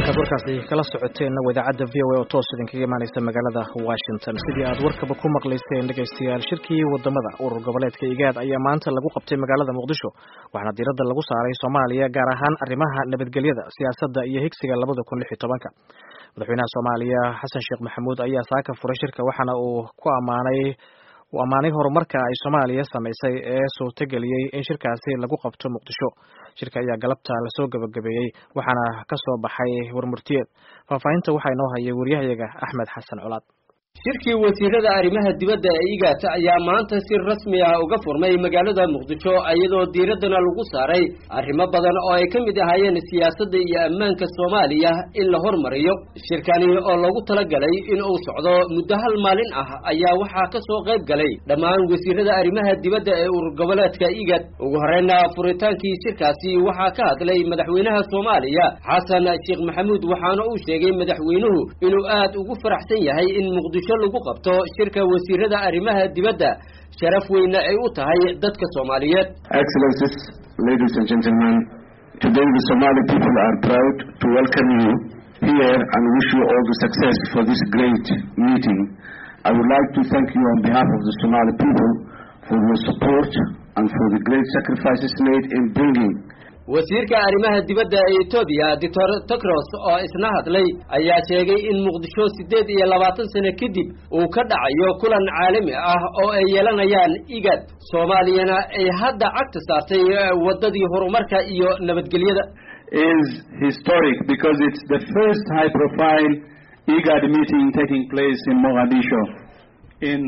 halkaad warkaasi kala socoteenna wadaacadda v o a oo toos idinkaga imaaneysa magaalada washington sidii aad warkaba ku maqlayseen dhegaystayaal shirkii wadamada urur goboleedka igaad ayaa maanta lagu qabtay magaalada muqdisho waxaana diiradda lagu saaray soomaaliya gaar ahaan arrimaha nabadgelyada siyaasadda iyo higsiga labada kun lix iyo tobanka madaxweynaha soomaaliya xasan sheekh maxamuud ayaa saaka furay shirka waxaana uu ku ammaanay uu ammaanay horumarka ay soomaaliya samaysay ee suurtageliyey in shirkaasi lagu qabto muqdisho shirka ayaa galabta lasoo gabagabeeyey waxaana ka soo baxay warmurtiyeed faahfaahinta waxaa inoo hayay waryahayaga axmed xasan colaad shirkii wasiirada arrimaha dibadda ee igaata ayaa maanta si rasmi ah uga furmay magaalada muqdisho iyadoo diiraddana lagu saaray arrimo badan oo ay ka mid ahaayeen siyaasadda iyo ammaanka soomaaliya in la hormariyo shirkani oo lagu talagalay in uu socdo muddo hal maalin ah ayaa waxaa ka soo qayb galay dhammaan wasiirada arrimaha dibadda ee urur goboleedka igad ugu horeyna furitaankii shirkaasi waxaa ka hadlay madaxweynaha soomaaliya xasan sheekh maxamuud waxaana uu sheegay madaxweynuhu inuu aad ugu faraxsan yahay in muqdisho lagu qabto shirka wasiirada arrimaha dibadda sharaf weyna ay u tahay dadka soomaaliyeed Excellencies, ladies and gentlemen, today the Somali people are proud to welcome you here and wish you all the success for this great meeting. I would like to thank you on behalf of the Somali people for your support and for the great sacrifices made in bringing wasiirka arrimaha dibadda ee etoobiya doctor tokros oo isna hadlay ayaa sheegay in muqdisho siddeed iyo labaatan sano kadib uu ka dhacayo kulan caalami ah oo ay yeelanayaan igad soomaaliyana ay hadda cagta saartay waddadii horumarka iyo nabadgelyada is historic because it's the first high profile IGAD meeting taking place in Mogadishu in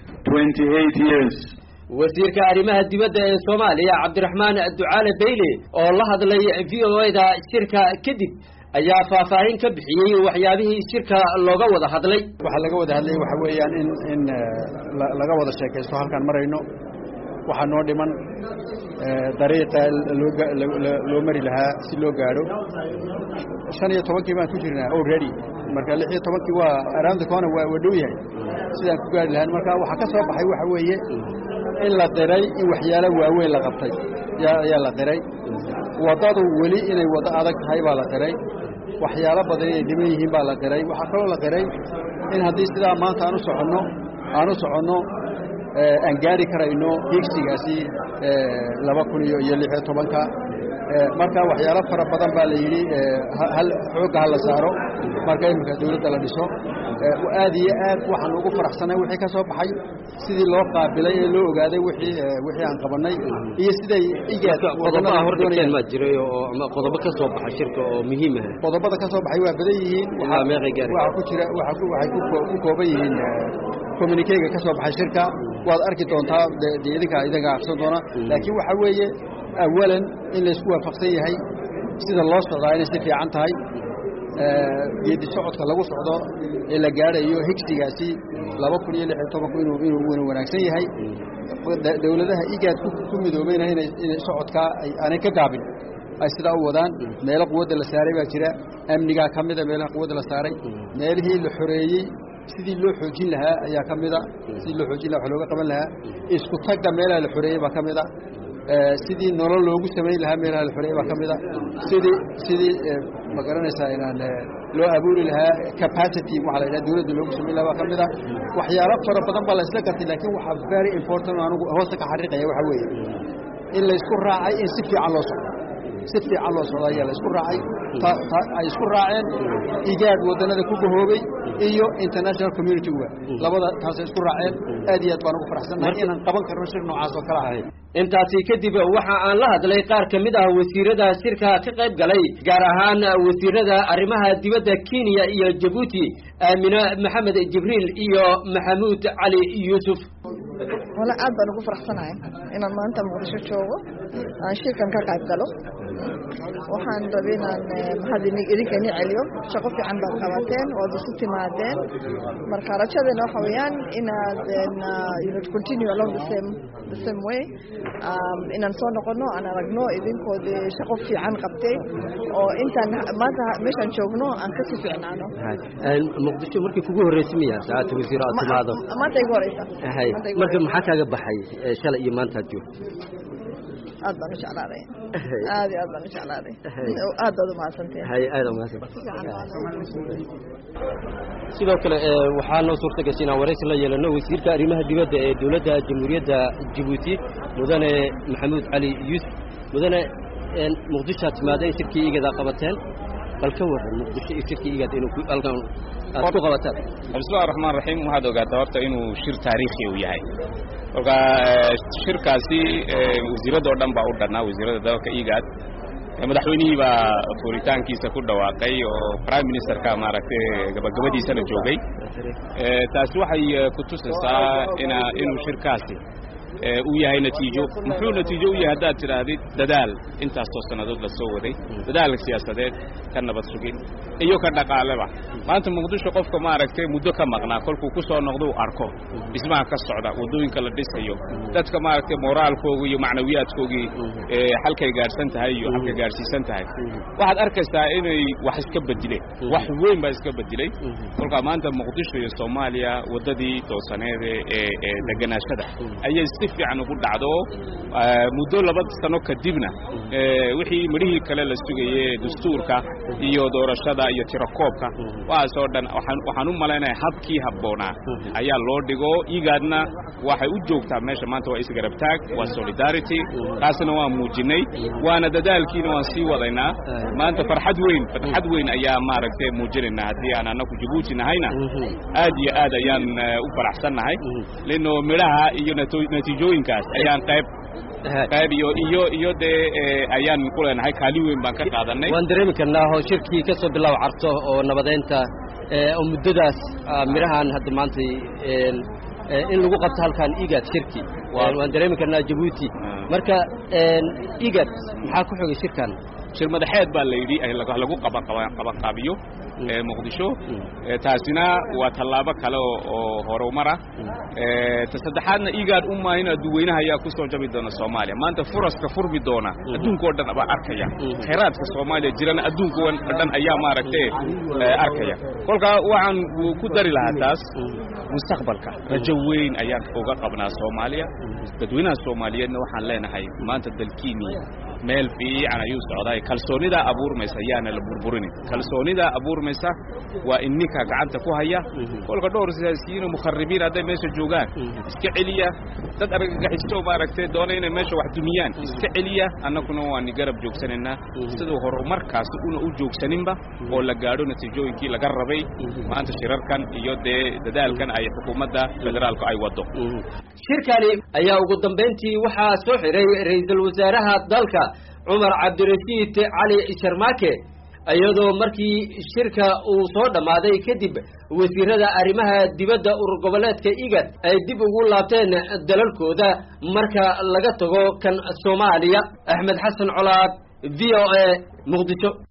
28 years wasiirka arrimaha dibadda ee soomaaliya cabdiraxmaan ducaale bayle oo la hadlay v o da shirka kadib ayaa faahfaahin ka bixiyey waxyaabihii shirka looga wada hadlay waxaa laga wada hadlayay waxa weeyaan in in laga wada sheekaysto halkaan marayno waxaa noo dhiman dariiqa loo mari lahaa si loo gaadho shan iyo tobankii baan ku jirnaa already marka lix iyo tobankii waa around the corner waa waa dhow yahay sidaan ku gaari lahaan marka waxaa ka soo baxay waxa weeye in la diray in waxyaalo waaweyn la qabtay ayaa la diray waddadu weli inay waddo adag tahay baa la diray waxyaalo badan inay dhiman yihiin baa la diray waxaa kaloo la diray in haddii sidaa maanta aan u soconno aan u soconno aan gaari karayno higsigaasi laba kun iyo iyo lix iyo tobanka marka waxyaalo fara badan baa la yidhi hal xoogga ha la saaro marka iminka dawladda la dhiso aad iyo aad waxaan ugu faraxsanay wixii ka soo baxay sidii loo qaabilay ee loo ogaaday wixii wixii aan qabanay iyo siday igaad qodobaha hordhigteen maa jiray oo ama qodobo ka soo baxa shirka oo muhiim ah qodobada ka soo baxay waa badan yihiin ilaa meeqay gaari waxaa ku jira waxa ku waxay ku kooban yihiin communiquega ka soo baxay shirka waad arki doontaa dee idinka idinka aqsan doona laakiin waxa weeye awalan in laysku waafaqsan yahay sida loo socdaa inay si fiican tahay geedi socodka lagu socdo ee la gaadhayo higsigaasi laba kun iyo lix iyo tobanku inuu inuu inuu wanaagsan yahay dawladaha igaad ku midoobayna inay inay socodkaa aanay ka gaabin ay sidaa u wadaan meelo quwadda la saaray baa jira amnigaa ka mida meelaha quwadda la saaray meelihii la xoreeyey sidii loo xoojin lahaa ayaa ka mida sidii loo xoojin lahaa wax looga qaban lahaa isku tagga meelaha la xoreeyey baa ka mida sidii nolol loogu samayn lahaa meelaha la xoreeyey baa ka mida sidii sidii ma garanaysaa inaan loo abuuri lahaa capacity waxaa la yidhaha dawladda loogu samayn lahaa baa ka mida waxyaalo fara badan baa la isla gartay laakiin waxaa very important anigu hoosta ka xariiqaya waxaa weeye in laysku raacay in si fiican loo socdo si fiican loo socdo ayaa la isku raacay ay isku raaceen igaad waddanada ku gahoobay iyo international community-ga labada taasay isku raaceen aad iyo aad baan ugu faraxsannahay inaan qaban karno shir noocaas oo kale ahayn intaasi kadib waxa aan la hadlay qaar ka mid ah wasiirada shirka ka qayb galay gaar ahaan wasiirada arrimaha dibadda kenya iyo jabuuti aamine maxamed jibriil iyo maxamuud cali yuusuf wala aad baan ugu faraxsanahay inaan maanta muqdisho joogo aan shirkan ka qayb galo waxaan rabay inaan mahad idinka ini celiyo shaqo fiican baad qabateen waad isu timaadeen marka rajadeena waxa weeyaan inaad you know continue along the same the same way inaan soo noqono aan aragno idinkoodii shaqo fiican qabtay oo intaan maanta meeshaan joogno aan kasii fiicnaano muqdisho markii kugu horreysay miya saacadda wasiiro aad timaado maanta igu horeysa hay marka maxaa kaaga baxay shalay iyo maanta aad joogto aad baan u jeclaaday aad iyo aad baan u jeclaaday aad baad umahadsanteen hay aada umahadsan sidoo kale waxaa noo suurta gashay inaan waraysi la yeelano wasiirka arrimaha dibadda ee dowladda jamhuuriyadda jabuuti mudane maxamuud cali yuusuf mudane muqdishoad timaadeen shirkii igadaa qabateen bal ka warran muqdisho iyo shirkii igad inuu halkan aad ku qabataan bismillahi raxmaan raxiim waxaad ogaataa horta inuu shir taariikhi uu yahay kolka shirkaasi wasiiradoo dhan baa u dhannaa wasiirada dalka igaad madaxweynihii baa furitaankiisa ku dhawaaqay oo prime ministerka maaragtay gabagabadiisana joogay taasi waxay ku tusaysaa ina inuu shirkaasi uu yahay natiijo muxuu natiijo u yahay haddaad tidhaahdid dadaal intaasoo sannadood la soo waday dadaal siyaasadeed ka nabad sugin iyo ka dhaqaaleba maanta muqdisho qofka maaragtay muddo ka maqnaa kolkuu ku soo noqdo u arko dhismaha ka socda waddooyinka la dhisayo dadka maaragtay moraalkooga iyo macnawiyaadkoogii halkay gaadhsan tahay iyo halkay gaadhsiisan tahay waxaad arkaysaa inay wax iska bedileen wax weyn baa iska bedilay kolkaa maanta muqdisho iyo soomaaliya waddadii doosaneed ee deganaashada ayay si fiican ugu dhacdo muddo laba sano kadibna wixii midhihii kale la sugayey dastuurka iyo doorashada iyo tirakoobka waxaasoo dhan waxaan u malaynaya habkii habboonaa ayaa loo dhigo igaadna waxay u joogtaa meesha maanta waa isgarabtaag waa solidarity taasna waan muujinnay waana dadaalkiina waan sii wadaynaa maanta farxad weyn farxad weyn ayaa maaragtay muujinaynaa haddii aan annaku jabuuti nahayna aad iyo aad ayaan u faraxsannahay lino midhaha iyo natiijooyinkaas ayaan qayb qayb iyo iyo iyo dee ayaan ku leenahay kaalin weyn baan ka qaadanay waan dareemi karnaa oo shirkii ka soo bilaab carto oo nabadeynta oo muddadaas midhahan hadda maanta in lagu qabto halkan igad shirki waan dareemi karnaa jabuuti marka igad maxaa ku xogay shirkan shir madaxeed baa la yidhi lagu qabanqaabiyo muqdisho taasina waa tallaabo kale oo horumara ta saddexaadna igaad u maahin adduweynaha ayaa ku soo jabi doona soomaaliya maanta furaska furmi doona adduunkao dhan baa arkaya khayraadka soomaaliya jirana adduunkao dhan ayaa maaragtay arkaya kolkaa waxaan ku dari lahaa taas mustaqbalka rajo weyn ayaan uga qabnaa soomaaliya dadweynaha soomaaliyeedna waxaan leenahay maanta dalkiinii meel fiican ayuu socdaay kalsoonidaa abuurmaysa ayaana la burburinin kalsoonidaa abuurmaysa waa in ninka gacanta ku haya kolka dhowr siyaasiyiin oo mukharibiin hadday meesha joogaan iska celiya dad argagaxisto maaragtay doona inay meesha wax dumiyaan iska celiya annaguna waani garab joogsanaynaa siduu horumarkaasi una u joogsaninba oo la gaadho natiijooyinkii laga rabay maanta shirarkan iyo dee dadaalkan ay xukuumadda federaalku ay waddo shirkani ayaa ugu dambayntii waxaa soo xiray ra-iisul wasaaraha dalka cumar cabdirashiid cali sharmaake iyadoo markii shirka uu soo dhammaaday kadib wasiirada arrimaha dibadda urur goboleedka igad ay dib ugu laabteen dalalkooda marka laga tago kan soomaaliya axmed xasan colaad v o a muqdisho